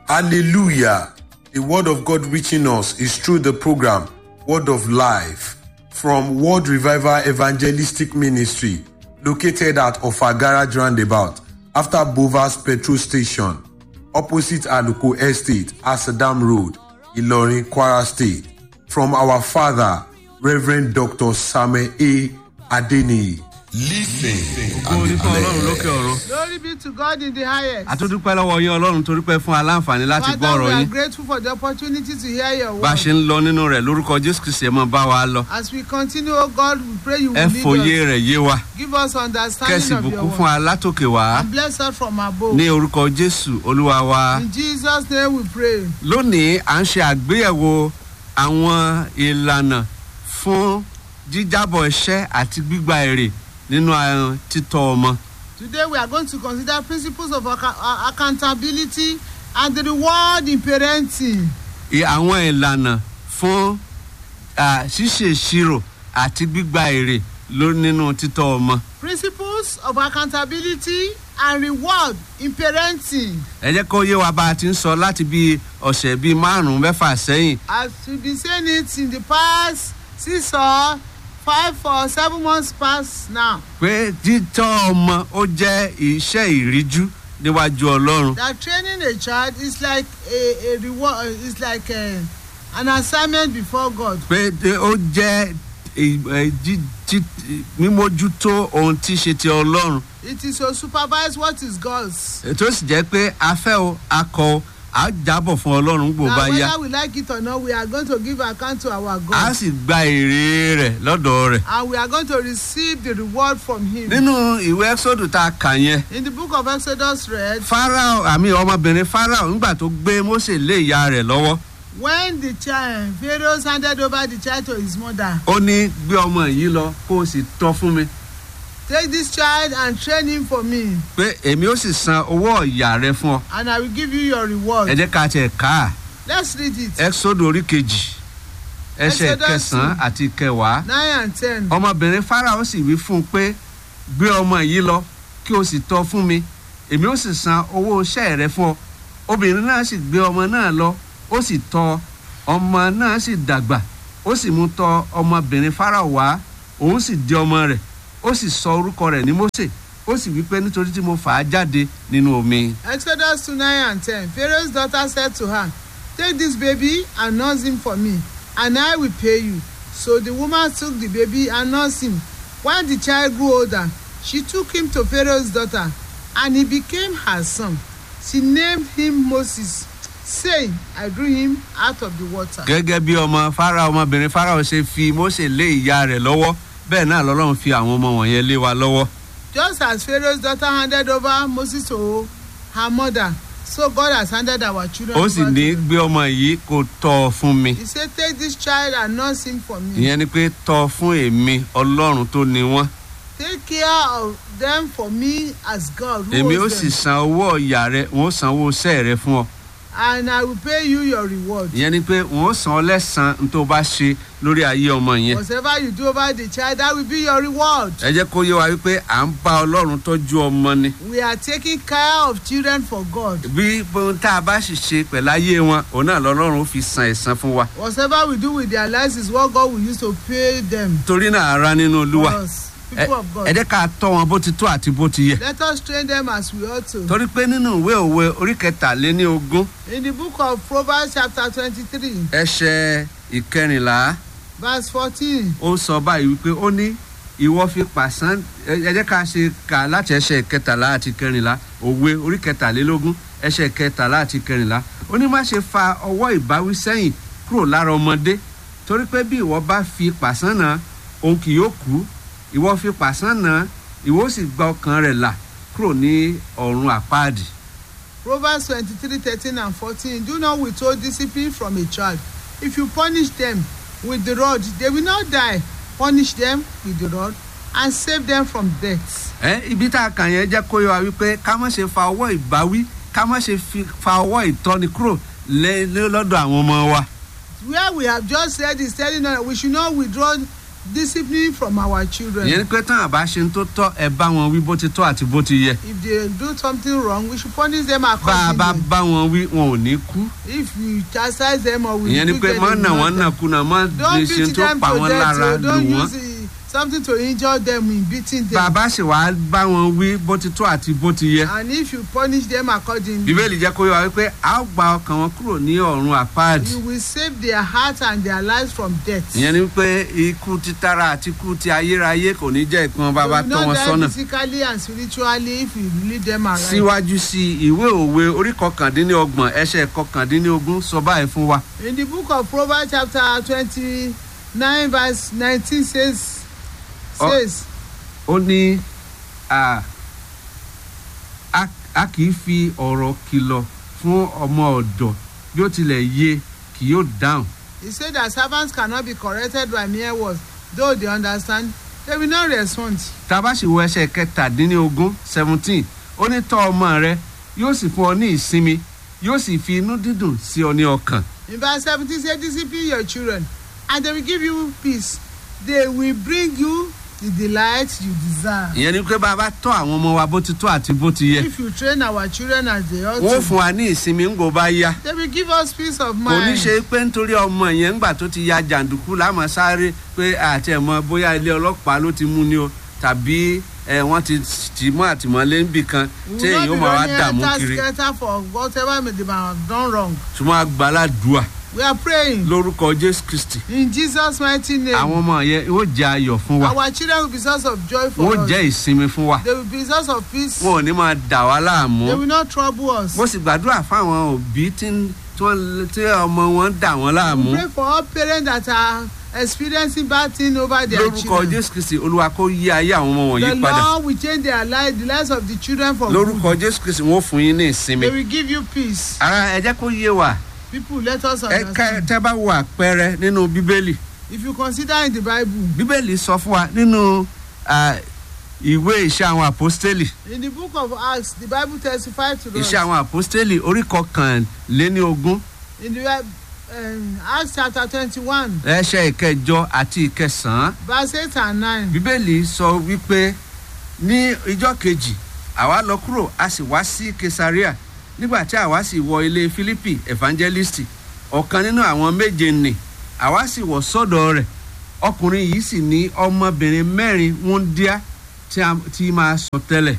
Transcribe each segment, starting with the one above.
Hallelujah. The word of God reaching us is through the program Word of Life from World Revival Evangelistic Ministry located at Ofagara Roundabout after Bovas Petrol Station opposite Aluko Estate, Asadam Road, Ilorin, Kwara State. From our father, Reverend Dr. Samuel A. Adeniyi. Listen ògo and ní be fún ọlọ́run lókè blessed. ọ̀run. Glory be to God in the highest. àtúndúpẹ́ lọ́wọ́ yín ọlọ́run torí pé fún aláǹfààní láti gbọ́ Father, ọ̀rọ̀ we are yín. grateful for the opportunity to hear your bá a ṣe word. ń lọ nínú rẹ̀ lórúkọ jésù kristi ẹ̀ mọ́ bá wa lọ. As we continue, oh God, we pray you ẹ will fòye lead us. rẹ̀ yé wa. Give us understanding kẹ́sì of your bùkún fún word. alátòkè wá. And bless us from above. ní orúkọ jésù olúwa wa. In Jesus' name we pray. lónìí à ń ṣe àgbéyẹ̀wò àwọn ìlànà fún jíjábọ̀ iṣẹ́ àti gbígba èrè nínú àwọn títọ́ ọmọ. Today we are going to consider principles of acca- uh, accountability and the reward in parenting. I- àwọn ìlànà fún ah, ṣíṣe ìṣirò àti gbígba èrè ló nínú títọ́ ọmọ. Principles of accountability and reward in parenting. ẹ jẹ́ kó yé wa bá a ti ń sọ láti bí ọ̀sẹ̀ bíi márùn-ún mẹ́fà sẹ́yìn As we've been saying it in the past six or five or seven months past now, pé títọ́ ọmọ ó jẹ́ iṣẹ́ ìríjú níwájú ọlọ́run. that training a child is like a, a reward, is like a, an assignment before God. pé dé- ó jẹ́ ì- ẹ̀, jí- jí- mímójútó ohun tí í ṣe ti ọlọ́run. It is to supervise what is God's. tó sì jẹ́ pé afẹ́ o akọ o á jábọ̀ fún ọlọ́run gbò bá Now, yá whether we like it or not, we are going to give account to our á God. sì gba èrè rẹ̀ lọ́dọ̀ rẹ̀. And we are going to receive the reward from Him. nínú ìwé ẹ́sọ́dù tá a kà yẹn In the book of Exodus read, farao àmì ọmọbìnrin farao nígbà tó gbé mose lé ìyá rẹ̀ lọ́wọ́ when the child, Pharaoh handed over the child to his mother, ó ní gbé ọmọ yìí lọ kó o sì tọ́ fún mi take this child and train him for me, pé èmi ó sì san owó ọ̀yà rẹ fún ọ and I will give you your reward. ẹ jẹ́ ká tiẹ̀ ká Let's read it. ẹ́sọ́dù orí kejì ẹsẹ̀ Exodus kẹsàn-án àti kẹwàá Nine and ten. ọmọbìnrin farao sì wí fún un pé gbé ọmọ yìí lọ kí o sì tọ́ fún mi èmi ó sì san owó iṣẹ́ rẹ fún ọ obìnrin náà sì gbé ọmọ náà lọ ó sì tọ́ ọmọ náà sì dàgbà ó sì mú tọ̀ ọmọbìnrin farao wá òun sì di ọmọ rẹ̀ ó sì sọ orúkọ rẹ̀ ní mose ó sì wí pé nítorí tí mo fà á jáde nínú omi. Exodus 2 9 and 10. Pharaoh's daughter said to her, Take this baby and nurse him for me, and I will pay you. So the woman took the baby and nursed him. When the child grew older, she took him to Pharaoh's daughter, and he became her son. She named him Moses, saying, I drew him out of the water. gẹ́gẹ́ bí ọmọ farao ọmọbìnrin farao ṣe fi mose lé ìyá rẹ̀ lọ́wọ́ bẹ́ẹ̀ náà lọ́lọ́run fi àwọn ọmọ wọ̀nyẹn lé wa lọ́wọ́. Just as Pharaoh's daughter handed over Moses to her mother, so God has handed our children ó sì over ní to them. gbé ọmọ yìí kó tọ́ ọ fún mi He said, Take this child and nurse him for me. ìyẹn ni pé tọ́ ọ fún èmi ọlọ́run tó ni wọ́n Take care of them for me as God who èmi ó owns sì them, san owó ọ̀yà rẹ wọ́n ó san owó iṣẹ́ rẹ fún ọ and I will pay you your reward. ìyẹn ni pé wọ́n ó san ọ lẹ́sàn-án tó bá ṣe lórí ayé ọmọ yẹn Whatever you do over the child, that will be your reward. ẹ jẹ́ kó yé wa wípé à ń bá ọlọ́run tọ́jú ọmọ ni We are taking care of children for God. bí ohun tá a bá sì ṣe pẹ̀lú ayé wọn òun náà lọ́lọ́run ó fi san ẹ̀san fún wa Whatever we do with their lives is what God will use to pay them. torí náà ara nínú For olúwa us, ẹ people of ẹ God. jẹ́ ká tọ́ wọn bó ti tó àti bó ti yẹ Let us train them as we ought to. torí pé nínú ìwé òwe orí kẹtàléní ogún In the book of Proverbs, chapter 23, ẹsẹ̀ ìkẹrìnlá verse 14, ó sọ báyìí wípé ó ní ìwọ fi pàṣán ẹ ẹ jẹ́ ká ṣe kà láti ẹsẹ̀ kẹtàlá àti kẹrìnlá òwe orí kẹtàlélógún ẹsẹ̀ kẹtàlá àti kẹrìnlá ó ní má ṣe fa ọwọ́ ìbáwí sẹ́yìn kúrò lára ọmọdé torí pé bí ìwọ bá fi pàṣán náà òun kì yóò kú ìwọ fi pàṣán náà ìwọ ó sì gba ọkàn rẹ̀ là kúrò ní ọ̀run àpáàdì. Proverbs 23, 13 and 14. Do not withhold discipline from a child. If you punish them with the rod, they will not die. Punish them with the rod and save them from death. ẹ ibi tá a kàn yẹn jẹ́ kó yọ wa wípé ká má ṣe fa ọwọ́ ìbáwí ká má ṣe fi- fa ọwọ́ ìtọ́ni kúrò lé- lé- lọ́dọ̀ àwọn ọmọ wa. Where we have just said is telling us that we should not withdraw discipline from our children. ìyẹn ni pé tán àbá ṣe ń tó tọ́ ẹ bá wọn wí bó ti tọ́ àti bó ti yẹ if they do something wrong we should punish them bá a bá accordingly. bá wọn wí wọn ò ní kú if we chastise them or we ìyẹn ni do pé get mọ́ them nà wọ́n mad, nà kùnà mọ́ lè don't ṣe beat tó them pa to wọ́n death lára o lù don't wọ́n use uh, something to injure them in beating them. bàbá sì wá bá wọn wí bó ti tọ́ àti bó ti yẹ and if you punish them accordingly. bíbélì jẹ́ kó yọ wá wípé a ó gba ọkàn wọn kúrò ní ọ̀run àpáàdì you will save their heart and their lives from death. ìyẹn ni pé ikú títara àti ikú ti ayérayé kò ní jẹ́ ìpín bàbá they will tọ́ not wọn die sọ́nà physically and spiritually if you lead them aright. síwájú sí i, ìwé òwe orí kọkàndínlọ́gbọ̀n ẹsẹ̀ kọkàndínlógún sọ báyìí fún wa in the book of proverbs chapter twenty-nine verse nineteen says Oh. says ó ní a a- a kì í fi ọ̀rọ̀ kìlọ̀ fún ọmọ ọ̀dọ̀ bí ó tilẹ̀ yé kì yóò dáhùn he said that servants cannot be corrected by mere words though they understand they will not respond. tá a bá sì wo ẹsẹ̀ kẹtàdínlógún seventeen ó ní tọ́ ọmọ rẹ yóò sì fún ọ ní ìsinmi yóò sì fi inú dídùn sí ọ ní ọkàn in verse seventeen say discipline your children and they will give you peace they will bring you the delight you desire. ìyẹn ni pé bá a bá tọ́ àwọn ọmọ wa bó ti tọ́ àti bó ti yẹ if you train our children as they ought wọ́n to fún wa ní ìsinmi ńgò bá yá they will give us peace of kò ní mind. ṣe pé nítorí ọmọ yẹn ńgbà tó ti ya jàǹdùkú láàmú sáré pé àti ẹ̀mọ bóyá ilé ọlọ́pàá ló ti mú ni o tàbí ẹ wọ́n ti tì mọ́ àtìmọ́lé níbì kan we tí will èyí ó not be máa wá running dààmú enter kiri scatter for whatever may they have done wrong. ṣùgbọ́n agbáládùá we are praying lórúkọ jésù kristi in jesus mighty name. àwọn ọmọ yẹn ó jẹ́ ayọ̀ fún wa our children will be source of joy for wọ́n us. jẹ́ ìsinmi fún wa they will be source of peace. wọn ò ní máa dà wá láàmú they will not trouble us. mo sì gbàdúrà fáwọn òbí tí ń- tí wọ́n- tí ọmọ wọn ń dà wọ́n láàmú we pray for all parents that are experiencing bad thing over their lórúkọ children. jésù kristi olúwa kó yí ayé àwọn ọmọ the wọ̀nyí padà lord will change their life the lives of the children for lórúkọ good. jésù kristi wọn ó fún yín ní ìsinmi they will give you peace. ara ẹ jẹ́ kó yé wa people let us ẹ ká understand. tẹ́ bá wo àpẹẹrẹ nínú bíbélì if you consider in the bible bíbélì sọ fún wa nínú ah, ìwé iṣẹ́ àwọn àpọ́stélì in the book of acts the bible testifies to us. iṣẹ́ àwọn àpọ́stélì orí kọkànléní ogún in the um, acts chapter twenty-one ẹsẹ̀ ìkẹjọ àti ìkẹsàn-án verse eight and nine. bíbélì sọ wípé ní ìjọ kejì àwa lọ kúrò a sì wá sí kesaria nígbà tí àwa sì wọ ilé philippi evangelist ọ̀kan nínú àwọn méje nì àwa sì wọ̀ sọ́dọ̀ rẹ̀ ọkùnrin yìí sì ní ọmọbìnrin mẹ́rin wúndíá tí a ti máa sọ tẹ́lẹ̀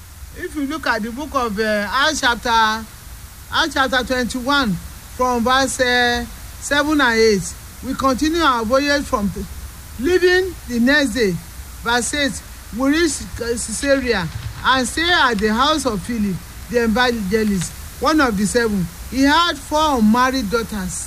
if you look at the book of uh, acts chapter acts chapter twenty-one from verse uh, seven and eight we continue our voyage from the, leaving the next day verse eight we reach caesarea and stay at the house of philip the evangelist one of the seven he had four unmarried daughters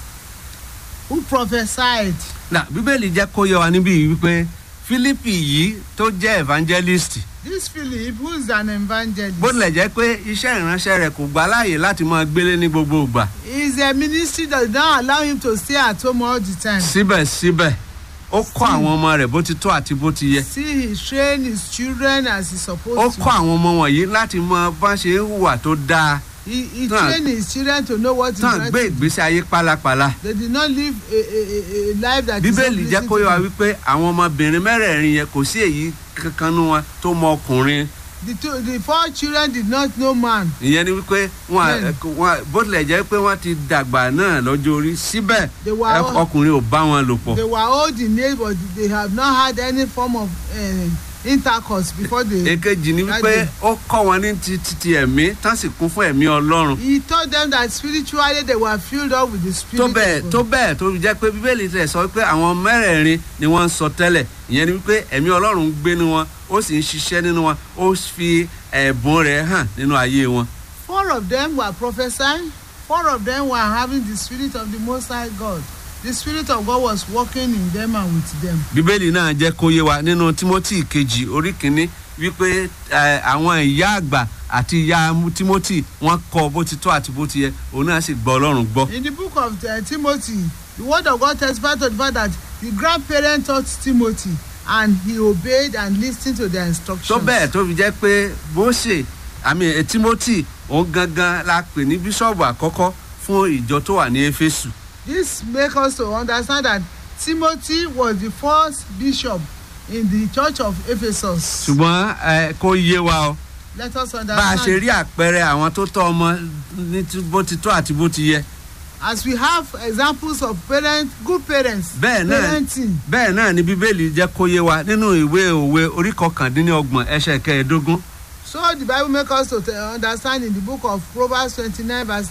who prophesied na bíbélì jẹ́ kó yẹ wa níbí yìí wípé philippi yìí tó jẹ́ evangelist this philip who is an evangelist bó tilẹ̀ jẹ́ pé iṣẹ́ ìránṣẹ́ rẹ̀ kò gbà láàyè láti máa gbélé ní gbogbo ìgbà his uh, ministry does not allow him to stay at home all the time. síbẹ̀síbẹ̀ ó kọ́ àwọn ọmọ rẹ̀ bó ti tó àti bó ti yẹ see he train his children as he suppose ó to. kọ́ àwọn ọmọ wọ̀nyí láti mọ bá ṣe ń hùwà tó dáa he he Tán- train his children to know what is tán right. gbé ìgbésí ayé pálapàla they did not live a a a, a life that is not bíbélì jẹ́ pleasing kó yẹ wa to them. wípé àwọn ọmọbìnrin mẹ́rẹ̀ẹ̀rin yẹn kò sí èyí kankan nú wọn tó mọ ọkùnrin the two the four children did not know man. ìyẹn ni wípé wọn Bẹ́ẹ̀ni. wọn bó tilẹ̀ jẹ́ pé wọ́n ti dàgbà náà lọ́jọ́ orí síbẹ̀ They were ẹ- all- ọkùnrin ò bá wọn lò pọ̀ they were old in age but they have not had any form of uh, intercourse before they. èkejì ni wípé Daddy. ó kọ́ wọn ní ti ti ti ẹ̀mí tán sì kún fún ẹ̀mí ọlọ́run he told them that spiritually they were filled up with the spirit. tó bẹ́ẹ̀ of tó God. bẹ́ẹ̀ tó fi jẹ́ pé bíbélì tẹ̀ sọ pé àwọn mẹ́rẹ̀ẹ̀rin ni wọ́n ń sọ tẹ́lẹ̀ ìyẹn ni wípé ẹ̀mí ọlọ́run ń gbé nínú wọn ó sì ń ṣiṣẹ́ nínú wọn ó fi ẹ̀bùn rẹ̀ hàn nínú ayé wọn. four of them were prophesying four of them were having the spirit of the most high god the spirit of god was working in them and with them. bíbélì náà jẹ́ kó yé wa nínú timothy kejì orí kínní wípé ẹ, àwọn ìyá àgbà àti ìyá timothy wọ́n kọ́ bó ti tọ́ àti bó ti yẹ òun náà sì gbọ́ ọlọ́run gbọ́. in the book of uh, timothy the word of god testified to the fact that the grandparent taught timothy and he obeyed and lis ten to their instructions. tó bẹ́ẹ̀ tó fi jẹ́ pé bóṣe àmì ẹ̀ timothy òun gangan la pè ní bíṣọ̀bù àkọ́kọ́ fún ìjọ tó wà ní éfésù. this make us to understand that timothy was the first bishop in the church of ephesus. ṣùgbọ́n ẹ kó yé wa o let us bá a ṣe understand rí àpẹẹrẹ àwọn tó tọ́ ọmọ ní tí- bó ti tó àti bó ti yẹ as we have examples of parents good parents Bẹ́ẹ̀ náà. parenting bẹ́ẹ̀ náà ni bíbélì jẹ́ kó yé wa nínú ìwé òwe orí kọkàndínlọ́gbọ̀n ẹsẹ̀ kẹẹ̀ẹ́dógún so the bible make us to te- understand in the book of proverbs twenty-nine verse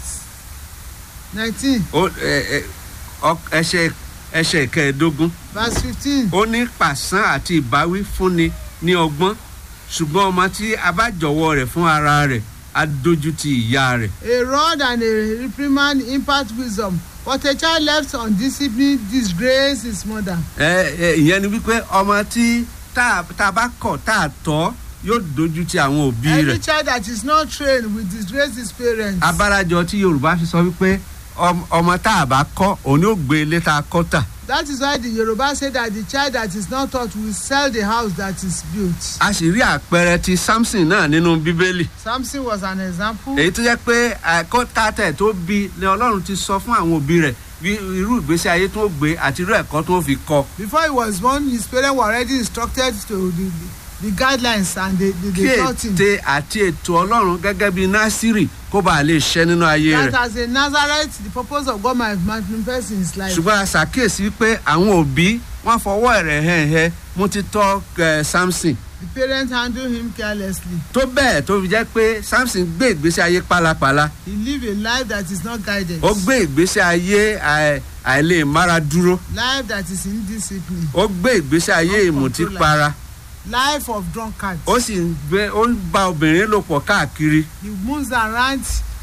nineteen ó- ẹ- ẹ- ọ- ẹsẹ̀ ẹsẹ̀ kẹẹ̀ẹ́dógún verse fifteen ó ní pàṣán àti ìbáwí fúnni ní ọgbọ́n ṣùgbọ́n ọmọ tí a bá jọ̀wọ́ rẹ̀ fún ara rẹ̀ á dójú ti ìyá rẹ̀ a rod and a reprimand impart wisdom but a child left undisciplined disgrace his mother. ẹ ẹ ìyẹn ni wípé ọmọ tí tá a- tá a bá kọ̀ tá a tọ́ yóò dójú ti àwọn òbí any rẹ̀ child that is not trained will disgrace his parents. abárajọ tí yorùbá fi sọ wípé ọm- ọmọ tá a bá kọ́ òun yóò gbé ilé tá a kọ́ tà that is why the yoruba say that the child that is not taught will sell the house that is built. a sì rí àpẹẹrẹ ti samson náà nínú bíbélì samson was an example. èyí tó jẹ́ pé ẹ̀kọ́ tàtẹ̀ tó bí ni ọlọ́run ti sọ fún àwọn òbí rẹ̀ bí irú ìgbésí ayé tó gbé àti irú ẹ̀kọ́ tó fi kọ́ before he was born his parents were already instructed to the the, the guidelines and they they, kí they taught him. ète àti ètò ọlọ́run gẹ́gẹ́ bí násírì kó bàa lè ṣẹ́ nínú ayé that rẹ̀ as a nazareth the purpose of God might manifest in his life. ṣùgbọ́n a ṣàkíyèsí pé àwọn òbí wọ́n fọwọ́ rẹ̀ hẹ́hẹ́ mú títọ́ ẹ̀ samson the parents handle him carelessly. tó bẹ́ẹ̀ tó fi jẹ́ pé samson gbé ìgbésí ayé pálapàla he live a life that is not guided. ó gbé ìgbésí ayé àì- àìlè mára dúró life that is indiscipline. ó gbé ìgbésí ayé ìmùtípara life of drunkard. ó sì ń gbé ó ń bá obìnrin lò pọ̀ káàkiri he moves around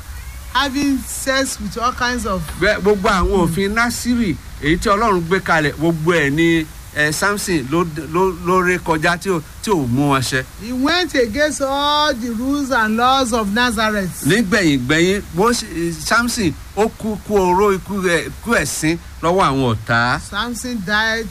having sex with all kinds of. Bẹ́- gbogbo àwọn òfin násírì èyí tí ọlọ́run gbé kalẹ̀ gbogbo ẹ̀ ni ẹ̀ samson ló ló ló ré kọjá tí ò tí ò mú wọn ṣẹ. he went against all the rules and laws of nazareth. nígbẹ̀yìngbẹ̀yìn bó ṣe- samson ó kú kú oró ikú ẹ̀ kú ẹ̀sín lọ́wọ́ àwọn ọ̀tá samson died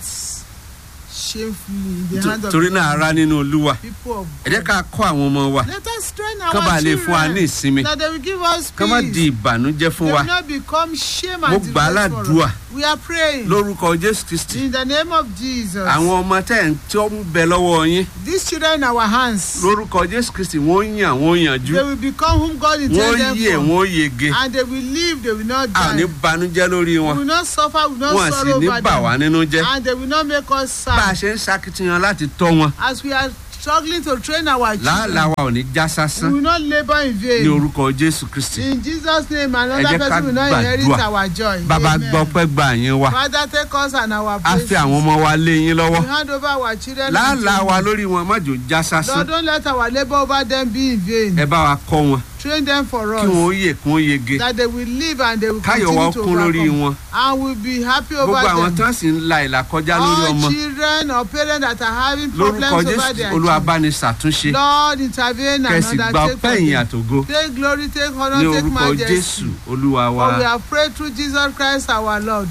shamefully in the hand of torí náà ara nínú olúwa people of ẹ jẹ́ ká kọ́ àwọn ọmọ wa let us train kán our bá lè fún wa ní children ìsinmi that they will give us kán má di peace ìbànújẹ́ fún they wa will not become shame Mo and gbà á disgrace for ládùúà. us we are praying lórúkọ jésù kristi in the name of jesus àwọn ọmọ tẹ̀ ń tí ó ń bẹ lọ́wọ́ yín these children in our hands lórúkọ jésù kristi wọ́n yàn wọ́n yànjú they will become whom God wọ́n intended yè for wọ́n yege and they will live they will not a ò ní die banújẹ́ lórí we wọn will not suffer we will not wọn à sì sorrow ní over bà wá them nínú jẹ́ and they will not make us bá a sad ṣe ń ṣakitiyan láti tọ́ wọn as we are struggling to train our làálàá children wa ò ní já we sásán will not labour in ní vain orúkọ jésù kristi in jesus name Ẹ another jẹ́ ká person will not inherit gbàdúrà. our joy bàbá gbọ́ pẹ́ gba àyín wa father take us and our a places fi àwọn ọmọ wa lé yín lọ́wọ́ we hand over our children làálàá unto wa you. lórí wọn má jò já sásán lord don't let our labour over them be in vain ẹ bá wa kọ́ wọn train them for kí wọn ó us yè kí wọn yege that they will live and they will káyọ̀ wa continue to kún lórí overcome wọn and we be happy over gbogbo àwọn them. tán sì ń la ìlà kọjá lórí all ọmọ children or parents that are having problems lórúkọ over jésù their olúwa children bá ní ṣàtúnṣe lord intervene and kẹsì gba undertake ọpẹ́ for ìyìn them àtògo take glory take ní honour take orúkọ jésù majesty olúwa wa. for we have prayed through jesus christ our lord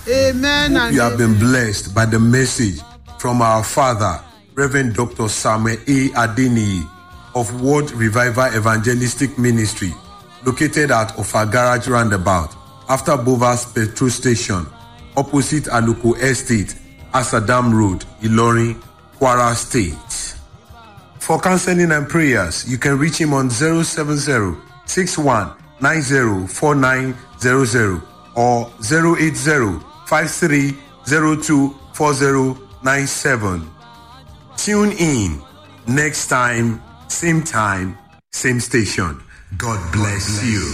amen and You have been amen. blessed by the message from our father, Reverend Dr. Samuel A. Adeniyi of World Revival Evangelistic Ministry, located at Ofa Garage Roundabout, after Bovas Petrol Station, opposite Aluko Estate, Asadam Road, Ilorin, Kwara State. For counseling and prayers, you can reach him on 070 61 90 4900 or 080 5302 4097. Tune in next time, same time, same station. God bless you.